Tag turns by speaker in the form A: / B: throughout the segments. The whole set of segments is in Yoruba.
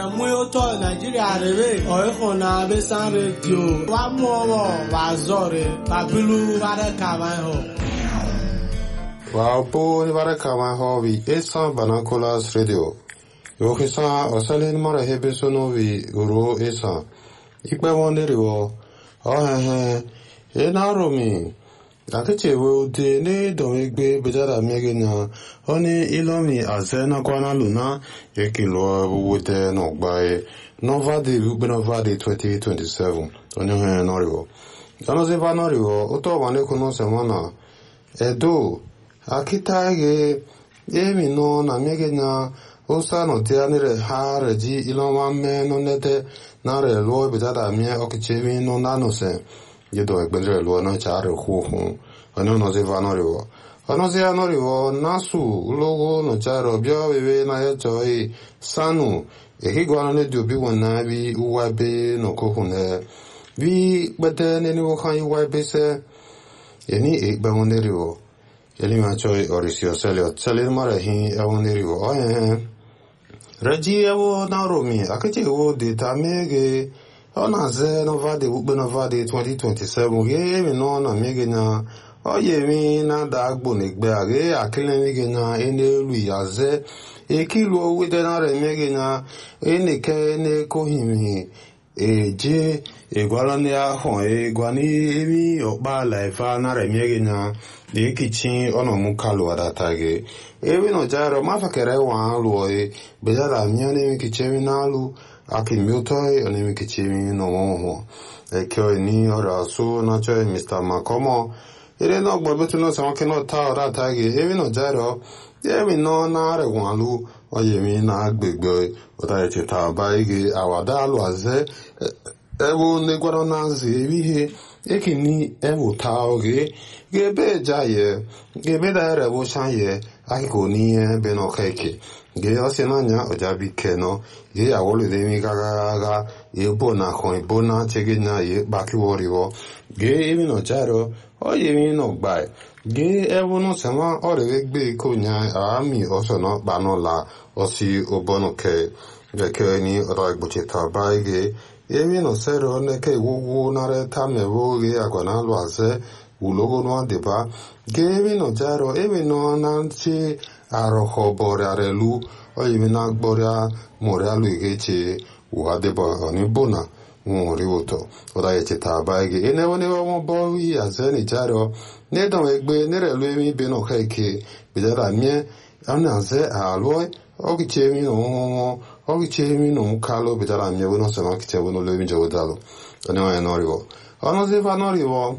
A: Mwiyoto Nigeria rebe oiko na besan radio wa muowo wa zore babilu vare kama ho.
B: Wa bo ni vare kama ho vi esan banakolas radio. Yo kisa osalin mara hebe sono vi uro esan. Ikpe wonderi wo. Oh he he. E na romi. Akiche we ude ne don egbe bejada miege na oni ilomi aze na kwana luna ekilo wude no gbae nova de ugbe nova de 2027 onye he noriwo ono ze va noriwo uto wane kuno semana edo akita ge emi no na miege na usa no te anire ha reji iloma me no nete na re lo bejada mie okichemi no nanose yedo egbere lo na chare hu hu ono no ze va noriwo ono ze anoriwo nasu logo no charo bia bebe na ya choi sanu ehi gwana ne dio bi wana bi uwa be no ko hu ne bi bete ne ni wo kan uwa be se eni e gba mo neriwo eli ma choi orisio selio selin mare hi e wo neriwo o eh reji ewo na romi akache wo de ta mege ọ na-aze novade ukpe novade 2027 ge mi no na mege na oye mi na da agbo na egbe a ge akile mege na enelu yaze ekilu owede na re mege na eneke ne kohimi eje egwala ndị ahụ egwa n'emi ọkpala ife na re mege na ekichi ọnọmụ kalu adata ge ewi no jaro mafakere wa alu e bejara mione mi kichemi na alu aki miutoi onimi kichimi no moho ekyo ni ora su na choi Mr. Makomo ire no gbo betu no sa ke no ta ora ta ge ewi no jaro ewi no na re walu oye mi na agbegbe ota eche ta ba ige awada alu aze ewu ne gwaro na nzi ewi he eki ni ewu ta oge gebe jaye gebe da ere wo shanye akiko ni ebe no keke ge ose n'anya ọjabi keno ge awolo de mi gaga gaga ye bo na kon bo na chege na ye baki woriwo ge emi no jaro o ye mi no gba ge ewu no sema ore we gbe ko nya ami oso no ba no la osi obono ke ge ke ni ro igboche ta ba ge emi no sero ne ke wuwu na re ta me wo ge agona lo aze ulogo no adeba ge emi no jaro emi no na nchi arọkọ bọrịa lu oyimi na gbọrịa mụrịa lu igeche uhadeba onibona nwori ụtọ ụda echeta aba gị enewenewe mọbọ yi azeni jaro nedon egbe nerelu emi ibe na ọka eke bidara mie anaze alụọ ọgịchemi na ọnwụnwụ ọgịchemi na ọmụkalụ bidara mie wena ọsọ na ọkịcha wena olu emi jewedalụ onyenwe nọrịwọ ọnụziva nọrịwọ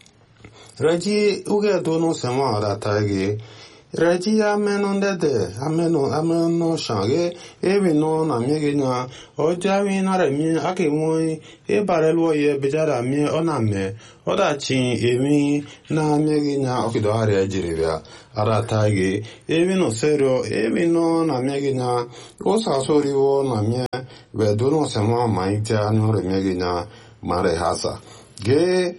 B: reji ugedo n'ụsema ọdata gị reji ameno ndede ameno ameno shange ebi no na miege na oja mi na re mi ake mo e bare lo ye bejara mi ona me oda chi emi na miege na okido are ejiri bia ara tage ebi no serio ebi no na miege na o sa sori wo na mi we do no se mo ma ita no re miege na mare hasa ge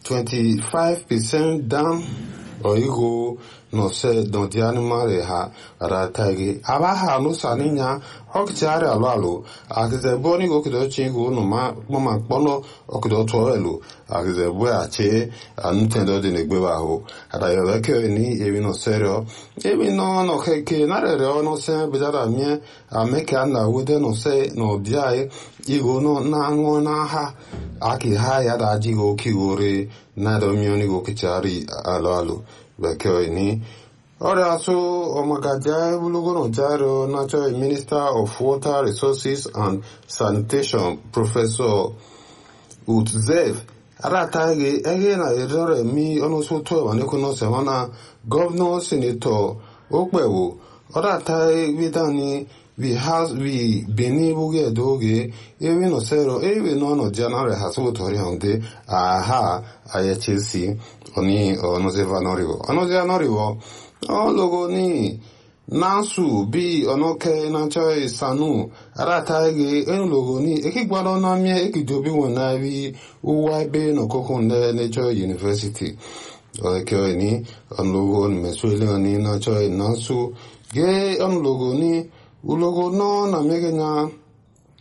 B: 25% down oigo no se don ti animale ha ratagi aba ha no saninya okchare alo alo akize boni go kido chingu no ma mo ma pono okido to elu akize bo ache anutendo de negbe ba ho ada yo ke ni ebi no serio ebi no no ke ke na re re no se bidara mie ameke na wude no se no diai igo no na ngo na ha aki ha ya da ji go kiwore na do mioni go kichari alo alo bekee ni ọrịa asụ ọmagaja ebulugono jaro natural minister of water resources and sanitation professor utzev arataghi ege na erere mi ọnụsụtụ ewanekuno semana gọvanọ senator okpewo ọrataghi bidani vi has vi beni buge doge ewe no sero ewe no no janare hasu tori honde aha aye chelsea oni ono ze vanorivo ono ze anorivo o logo ni nasu bi ono ke na choi sanu arata ge en logo ni eki gbado na mi eki jobi won na bi uwa be no koko ne ne choi university o ke ni on logo ni mesuele ni na choi nasu ge on logo ni ulogo no na mege na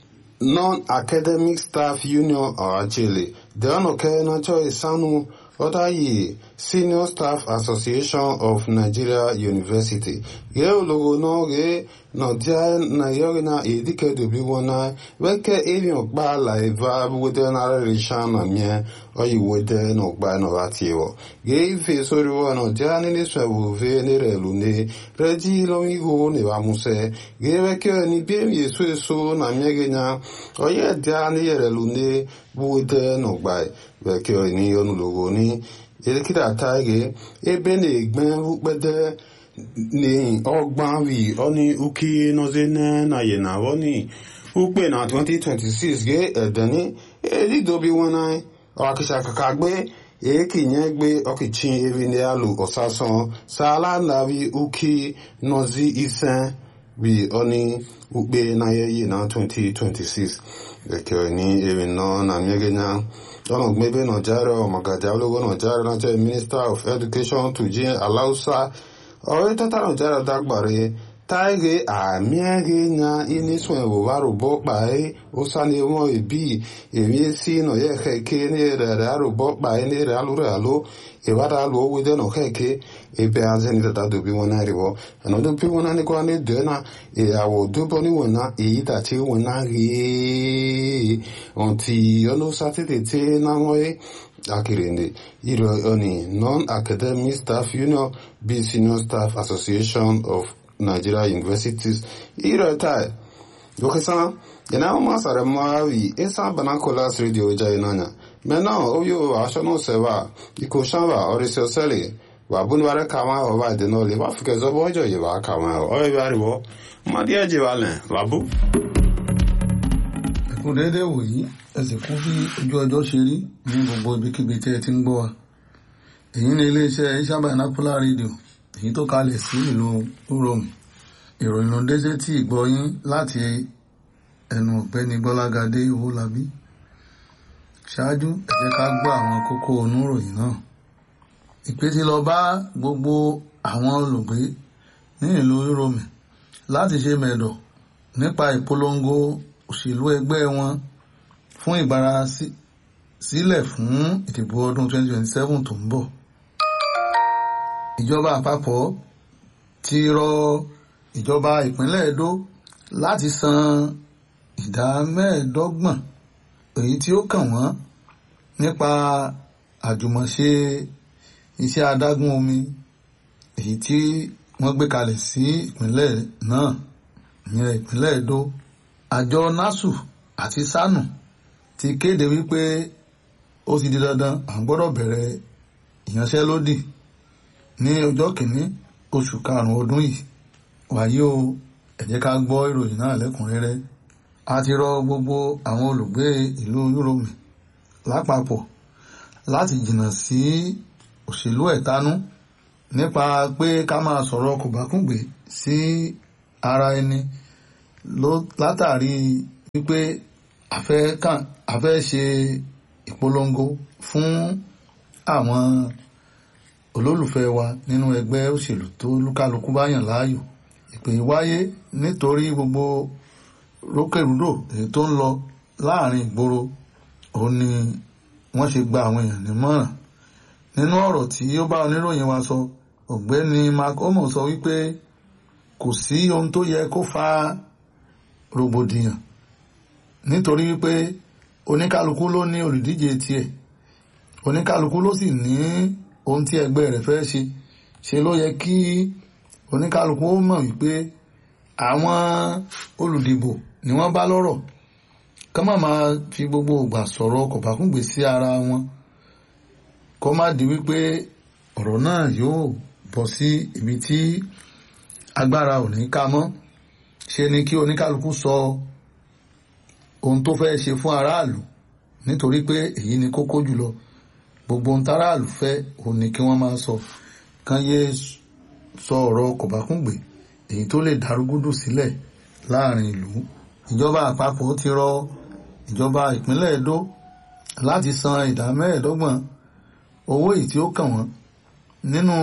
B: non-academic staff union ọ̀hájẹ́lẹ̀ dẹ́wọ̀nùkẹ́ nájọ́ ìsánú ọ̀dáyé senior staff association of nigeria university gẹ́ ológo náà gẹ́ nọ̀díà nàìjíríà náà èdèkẹ́ dòbí wọn náà wẹ́kẹ́ èèyàn gbà láìva wẹ́dẹ́ náà rẹ̀ ṣàn nà mìẹ́ ọ̀yì wẹ́dẹ́ náà gbà náà bá tiẹ̀ wọ̀ gẹ́ ife sórí wọn nọ̀díà nílé sọ̀wọ́ fẹ́ nírẹ̀ lónìí rẹ́jí lọ́wọ́ ihò níwà musẹ́ gẹ́ wẹ́kẹ́ ní bí èmi èso èso nà mìẹ́ gẹ́ náà ọ̀yẹ́ díà níyẹ̀rẹ̀ lónìí wẹ́dẹ́ náà gbà wẹ́kẹ́ ní ọ̀nù lógo ní èdèkìtà táyé ebe na-egbe ukpede ni ọgbanwi ọni uki nọzene na yena wọni ukpe na 2026 ge edeni edidobi wọn ọkịcha kaka gbe ekinye gbe ọkịchi eri ndị alụ ọsasan sala navi uki nọzi ise bi ọni ukpe na yeyi na 2026 bekee ni eri nọ na mmegenya ọ̀nà gbẹ́bẹ́ nàìjíríà ọ̀mọ̀gàjà ológun nàìjíríà nàìjíríà minister of education tùjí aláùsá ọ̀rẹ́ tọ́tà nàìjíríà dágbàre táìgé àmìẹ́gẹ́ nya inísùn ìwòwárò bọ́ pàẹ́ ó sáni wọn ìbí èmi sí nàìjíríà kẹ́kẹ́ ní rẹ̀ àròbọ́ pàẹ́ ní rẹ̀ alúrẹ̀ àló ìwádà alò owó dẹ́nà kẹ́kẹ́ ebe azẹ́ni tata dòbí wọn náà rìbọ́ ẹ̀nà dòbí wọn náà ní kọ́ ní dẹ́nà ìyàwó dúbọ́ níwọ̀n náà èyí tàtí wọn náà rí ọ̀ntì ọ̀nà sátidé tí náà wọ́n yé akirinde ìrọ̀ ọ̀nì non-academic staff union bí senior staff association of nigeria universities ìrọ̀ táì dókítà yana ma sara mawi isa banacolas radio jai nanya mena oyo aṣọ náà sẹwà ikò sanwa ọrẹsẹ ọsẹlẹ wà búnibàrẹ kàmá ọba ìdènà wà fìkẹ zọbọ ọjọ yìí wà kàmá ọyọ bí ariwọ mmadụ ẹjẹ wà lẹ wàbú.
C: ẹkún déédéé wòyí ẹ sì kún bí ojú ọjọ́ ṣe rí ní gbogbo ibikíbi tí ẹ ti ń gbọ́ wa èyí ni iléeṣẹ́ Isha Binocular Radio èyí tó kalẹ̀ sí ìlú Uromi ìròyìn ló dé sétí ìgbọ́yín láti ẹnu ọ̀gbẹ́ni Gbọ́lágadé Owólabí ṣáájú ẹ jẹ́ ká gbọ́ àwọn kókó oníròyìn náà ìpè ti lọ bá gbogbo àwọn olùgbé ní ìlú Uromi láti ṣe mẹ̀dọ̀ nípa ìpolongo òṣèlú ẹgbẹ́ wọn fún ìbára sílẹ̀ fún ìdìbò ọdún 2027 tó ń bọ̀ ìjọba àpapọ̀ ti rọ ìjọba ìpínlẹ̀ Edo láti san ìdá mẹ́ẹ̀ẹ́dọ́gbọ̀n èyí tí ó kàn wọ́n nípa àjùmọ̀ṣe iṣẹ́ adágún omi èyí tí wọ́n gbé kalẹ̀ sí ìpínlẹ̀ náà ìyẹn ìpínlẹ̀ Edo àjọ NASU àti SANU ti kéde wípé ó ti di dandan à ń gbọ́dọ̀ bẹ̀rẹ̀ ìyanṣẹ́lódì ní ọjọ́ kìíní oṣù karùn-ún ọdún yìí wàyí o ẹ jẹ́ ká gbọ́ ìròyìn náà lẹ́kùnrẹ́rẹ́ a ti rọ gbogbo àwọn olùgbé ìlú Uromi lápapọ̀ láti jìnnà sí òṣèlú ẹ̀tanú nípa pé ká máa sọ̀rọ̀ kòbákùngbé sí ara ẹni látàrí wípé a fẹ́ ṣe ìpolongo fún àwọn olólùfẹ́ wa nínú ẹgbẹ́ òṣèlú tó lúkálukú bá yàn láàyò ìpè wáyé nítorí gbogbo rókèrúdò èyí tó ń lọ láàrin ìgboro òun ni wọ́n ṣe gba àwọn èèyàn nímọ̀ràn nínú ọ̀rọ̀ tí ó bá oníròyìn wa sọ ọ̀gbẹ́ni mark omo sọ wípé kò sí ohun tó yẹ kó fa rògbòdìyàn nítorí wípé oníkálukú ló ní olùdíje tiẹ̀ oníkálukú ló sì ní ohun tí ẹgbẹ́ rẹ̀ fẹ́ ṣe ṣe ló yẹ kí oníkálukú ó mọ̀ wípé àwọn olùdìbò ni wọ́n bá lọ́rọ̀ ká má máa fi gbogbo ìgbà sọ̀rọ̀ kọ̀bákùngbé sí ara wọn kó má di wípé ọ̀rọ̀ náà yóò bọ́ sí ibi tí agbára ò ní ká mọ́ ṣe ni kí oníkálukú sọ ohun tó fẹ́ ṣe fún aráàlú nítorí pé èyí ni kókó jùlọ gbogbo ohun táráàlú fẹ́ òun ni kí wọ́n máa sọ kán yé sọ ọ̀rọ̀ kọ̀bákùngbé èyí tó lè darúgúdù sílẹ̀ láàrin ìlú ìjọba àpapọ̀ ti rọ ìjọba ìpínlẹ̀ Edo láti san ìdá mẹ́ẹ̀ẹ́dọ́gbọ̀n owó èyí tí ó kàn wọ́n nínú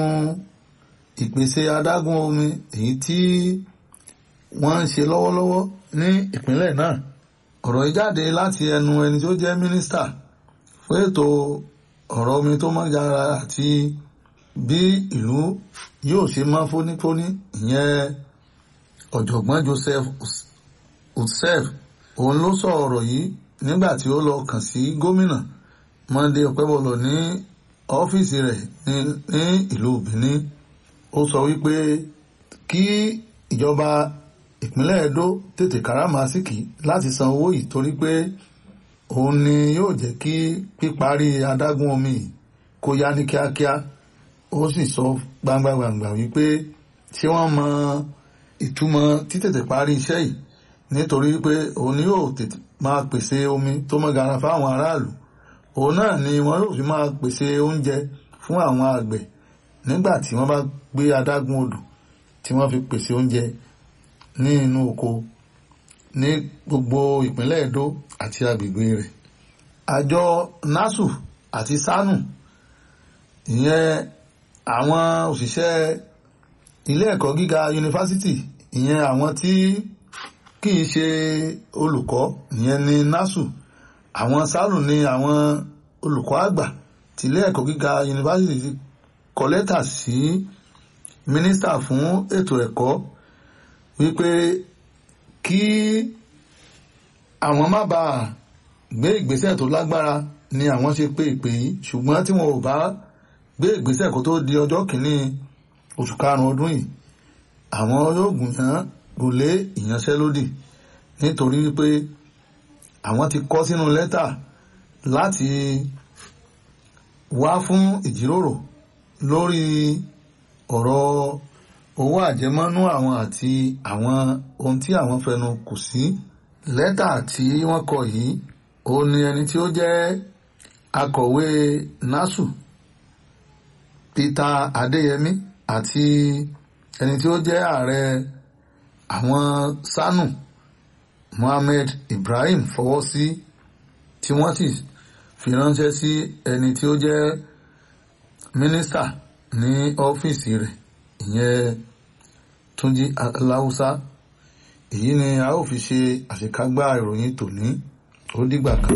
C: ìpèsè adágún omi èyí tí wọ́n ń ṣe lọ́wọ́lọ́wọ́ ní ìpínlẹ̀ náà ọ̀rọ̀ yìí jáde láti ẹnu ẹni tó jẹ́ mínísítà fún ètò ọ̀rọ̀ omi tó mọ́ yára àti bí ìlú yóò ṣe mọ́ fónífóní ìyẹn ọ̀jọ̀gbọ́n Joseph Utsef òun ló sọ ọ̀rọ̀ yìí nígbà tí ó lọ kàn sí gómìnà Monday Ọpẹ́bọlọ ní ọ́fíìsì rẹ̀ ní ìlú Benin ó sọ wípé kí ìjọba ìpínlẹ̀ Edo tètè káràmásìkì láti san owó yìí torí pé òun ni yóò jẹ́ kí píparí adágún omi kó yá ní kíákíá ó sì sọ gbangba-gbangba wípé ṣé wọ́n mọ ìtumọ̀ títètè parí iṣẹ́ yìí nítorí pé òun ni yóò tètè máa pèsè omi tó mọ́ gara fáwọn aráàlú òun náà ni wọ́n yóò fi máa pèsè oúnjẹ fún àwọn àgbẹ̀ nígbà tí wọ́n bá gbé adágún odò tí wọ́n fi pèsè oúnjẹ ní inú oko ní gbogbo ìpínlẹ̀ Edo àti agbègbè rẹ̀ àjọ NASU àti SANU ìyẹn àwọn òṣìṣẹ́ ilé ẹ̀kọ́ gíga yunifásitì ìyẹn àwọn tí kìí ṣe olùkọ́ ìyẹn ní NASU àwọn SANU ní àwọn olùkọ́ àgbà tí ilé ẹ̀kọ́ gíga yunifásitì kọ lẹ́tà sí mínísítà fún ètò ẹ̀kọ́ wípé kí àwọn má bàa gbé ìgbésẹ̀ tó lágbára ni àwọn ṣe pé ìpè yìí ṣùgbọ́n tí wọn ò bá gbé ìgbésẹ̀ kó tó di ọjọ́ kìíní oṣù karùn-ún ọdún yìí àwọn yóò gùnyàn gòlé ìyanṣẹ́lódì nítorí wípé àwọn ti kọ sínú lẹ́tà láti wá fún ìjíròrò lórí ọ̀rọ̀ owó àjẹmọ́nú àwọn àti àwọn ohun tí àwọn fẹnu kò sí lẹ́tà tí wọ́n kọ yìí ó ní ẹni tí ó jẹ́ akọ̀wé NASU Peter Adéyẹmí àti ẹni tí ó jẹ́ ààrẹ àwọn SANU Mohammed Ibrahim fọwọ́ sí tí wọ́n sì fi ránṣẹ́ sí ẹni tí ó jẹ́ mínísítà ní ọ́fíìsì rẹ̀ ìyẹn Túnjí Aláùsá èyí ni a ó fi ṣe àṣekágbá ìròyìn tòní ó dìgbà kan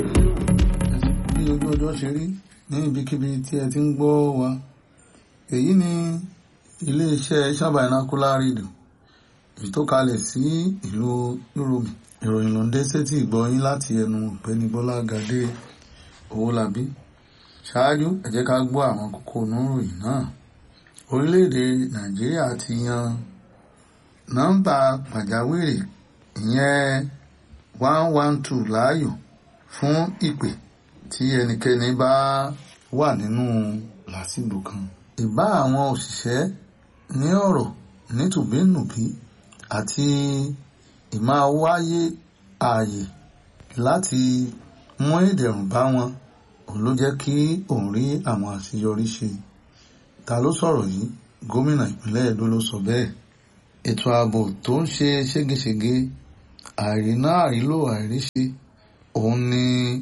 C: bí ojú ọjọ́ ṣe rí ní ibikíbi tí ẹ ti ń gbọ́ wa èyí ni iléeṣẹ́ Shabanacular Radio èyí tó kalẹ̀ sí ìlú Yorùbá ìròyìn ló ń dé sétí ìgbọ́yín láti ẹnu ọ̀gbẹ́ni Bọ́lá Gàdé Owólabí ṣáájú ẹ jẹ́ ká gbọ́ àwọn kókó oníròyìn náà orílẹ̀-èdè Nàìjíríà ti yan nọ́mbà pàjáwìrì ìyẹn one one two láàyò fún ìpè tí ẹnikẹ́ni bá wà nínú làásìgbò kan. ìbá àwọn òṣìṣẹ́ ní ọ̀rọ̀ nítùbínùbí àti ìmáa wáyé ààyè láti mú ìdẹ̀rùn bá wọn òun ló jẹ́ kí òun rí àwọn àṣeyọrí ṣe. ta ló sọ̀rọ̀ yìí gómìnà ìpínlẹ̀ Èdó ló sọ bẹ́ẹ̀ ètò ààbò tó ń ṣe ségesège àìríná àìrílò àìríṣe òun ni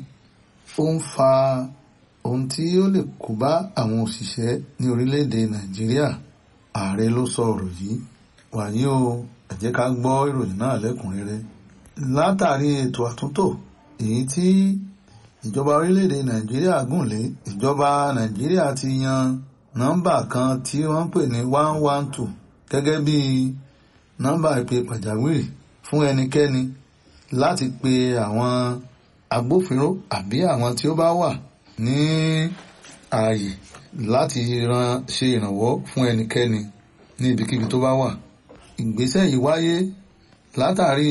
C: ó ń fa ohun tí ó lè kó bá àwọn òṣìṣẹ́ ní orílẹ̀-èdè Nàìjíríà ààrẹ ló sọ ọ̀rọ̀ yìí wàyí o ẹ jẹ́ ká gbọ́ ìròyìn náà lẹ́kùnrẹ́rẹ́ látàrí ètò àtúntò èyí tí ìjọba orílẹ̀-èdè Nàìjíríà gùn lé ìjọba Nàìjíríà ti yan nọ́mbà kan tí wọ́n ń pè ní one one two gẹ́gẹ́ bí nọ́mbà ìpè pàjáwìrì fún ẹnikẹ́ni láti pe àwọn agbófinró àbí àwọn tí ó bá wà ní ààyè láti ran ṣe ìrànwọ́ fún ẹnikẹ́ni ní ibikíbi tó bá wà. ìgbésẹ̀ yìí wáyé látàrí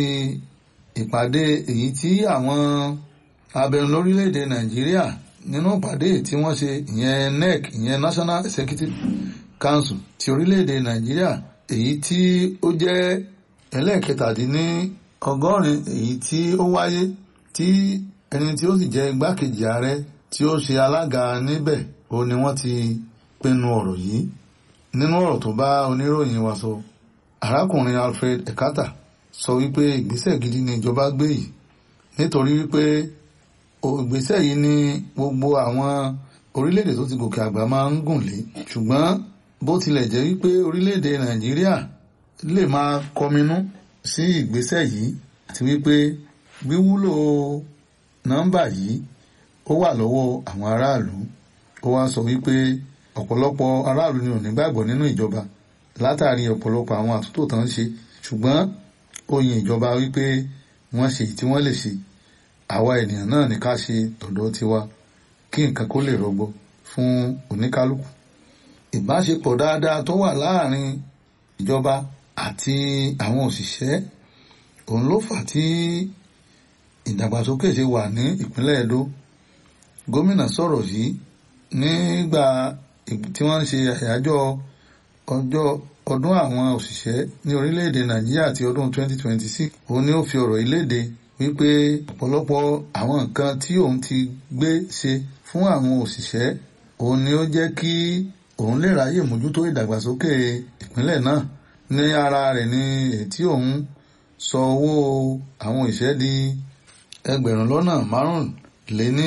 C: ìpàdé èyí tí àwọn abẹnú lórílẹ̀‐èdè Nàìjíríà nínú ìpàdé tí wọ́n ṣe ìyẹn NEC ìyẹn National Executive Council ti orílẹ̀‐èdè Nàìjíríà èyí tí ó jẹ́ ẹlẹ́ẹ̀kẹtàdínní ọgọ́rin èyí tí ó wáyé tí ẹni tí ó sì jẹ́ igbákejì ààrẹ tí ó ṣe alága níbẹ̀ ó ní wọ́n ti pinnu ọ̀rọ̀ yìí nínú ọ̀rọ̀ tó bá oníròyìn wa sọ arákùnrin Alfred Ekata sọ wípé ìgbésẹ̀ gidi ni ìjọba gbé yìí nítorí wípé ìgbésẹ̀ yìí ni gbogbo àwọn orílẹ̀-èdè tó ti gòkè àgbà máa ń gùn lé ṣùgbọ́n bó tilẹ̀ jẹ́ wípé orílẹ̀-èdè Nàìjíríà lè máa kọminú sí ìgbésẹ̀ yìí àti wípé wíwúlò nọ́mbà yìí ó wà lọ́wọ́ àwọn aráàlú ó wá sọ wípé ọ̀pọ̀lọpọ̀ aráàlú ni ò ní gbàgbọ́ nínú ìjọba látàrí ọ̀pọ̀lọpọ̀ àwọn àtúntò tó ń ṣe ṣùgbọ́n ó yin ìjọba wípé wọ́n ṣe tí wọ́n lè ṣe àwa ènìyàn náà ní ká ṣe tọ̀dọ̀ tiwa kí nǹkan kó lè rọgbọ fún oníkálukú ìbáṣepọ̀ dáadáa tó wà láàrin ìjọba àti àwọn òṣìṣẹ́ òun ló fà tí ìdàgbàsókè ṣe wà ní ìpínlẹ̀ Edo gómìnà sọ̀rọ̀ yìí nígbà tí wọ́n ń ṣe àyájọ́ ọjọ́ ọdún àwọn òṣìṣẹ́ ní orílẹ̀-èdè Nàìjíríà ti ọdún 2026 òun ni ó fi ọ̀rọ̀ ìléde wípé ọ̀pọ̀lọpọ̀ àwọn nǹkan tí òun ti gbé ṣe fún àwọn òṣìṣẹ́ òun ni ó jẹ́ kí òun lè ráyè mójútó ìdàgbàsókè ìpínlẹ̀ náà ní ara rẹ̀ ní ètí òun sọ owó àwọn òṣìṣẹ́ di ẹgbẹ̀rún lọ́nà márùnléní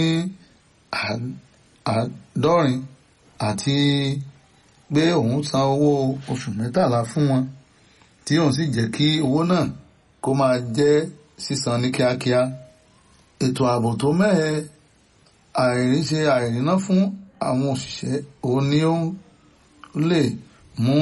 C: àádọ́rin àti pé òun san owó oṣù mẹ́tàlá fún wọn tí òun sì jẹ́ kí owó náà kó máa jẹ́ sísan ní kíákíá ètò ààbò tó mẹ́ẹ̀ àìríṣe àìríná fún àwọn òṣìṣẹ́ òun ni ó lè mú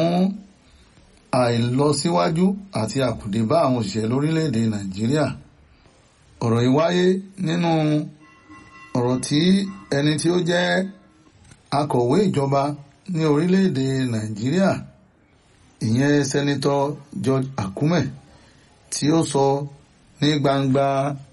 C: àìlọsíwájú àti àkùdé bá àwọn òṣìṣẹ́ lórílẹ̀‐èdè Nàìjíríà ọ̀rọ̀ yìí wáyé nínú ọ̀rọ̀ tí ẹni tí ó jẹ́ akọ̀wé ìjọba ní orílẹ̀‐èdè Nàìjíríà ìyẹn sẹ́nitọ́ George Akume tí ó sọ ní gbangba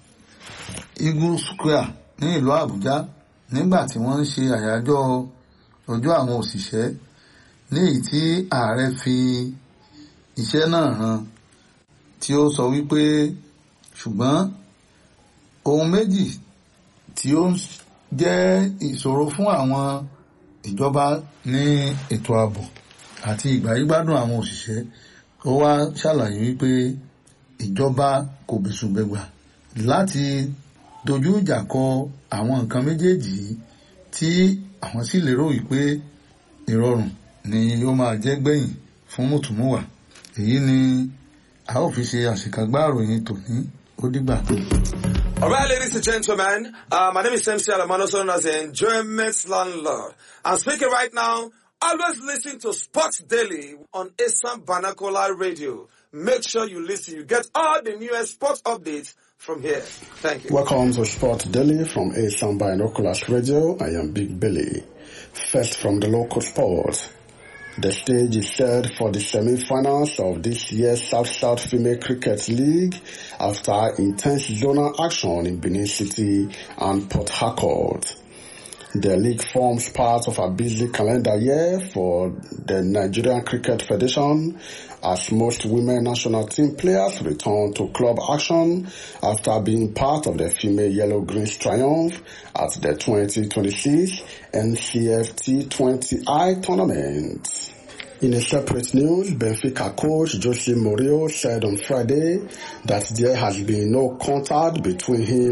C: Eagle Square ní ìlú Àbújá nígbà tí wọ́n ń ṣe àyájọ́ ọjọ́ àwọn òṣìṣẹ́ ní èyí tí ààrẹ fi iṣẹ́ náà hàn tí ó sọ wípé ṣùgbọ́n ohun méjì tí ó jẹ́ ìṣòro fún àwọn ìjọba ní ètò ààbò àti ìgbáyégbádùn àwọn òṣìṣẹ́ ó wá ṣàlàyé wípé ìjọba kò bẹ̀sùbẹ̀gbà láti dojú ìjà kọ àwọn nǹkan méjèèjì tí àwọn sì lérò wípé ìrọ̀rùn ni ó máa jẹ́ gbẹ̀yìn fún mùtúmùwà èyí ni a ó fi ṣe àṣekágbá ìròyìn tòní ó dìgbà tó.
D: All right, ladies and gentlemen, uh, my name is MC Alamano, known as the Enjoyment Landlord. I'm speaking right now. Always listen to Sports Daily on Assam Banakola Radio. Make sure you listen. You get all the newest sports updates from here. Thank you.
E: Welcome to Sport Daily from Assam Binoculars Radio. I am Big Billy. First from the local sports. The stage is set for the semi-finals of this year's South-South Female Cricket League after intense zonal action in Benin City and Port Harcourt. The league forms part of a busy calendar year for the Nigerian Cricket Federation as most women national team players return to club action after being part of the female Yellow Greens triumph at the 2026 NCFT 20I tournament. In a separate news, Benfica coach Jose Mourinho said on Friday that there has been no contact between him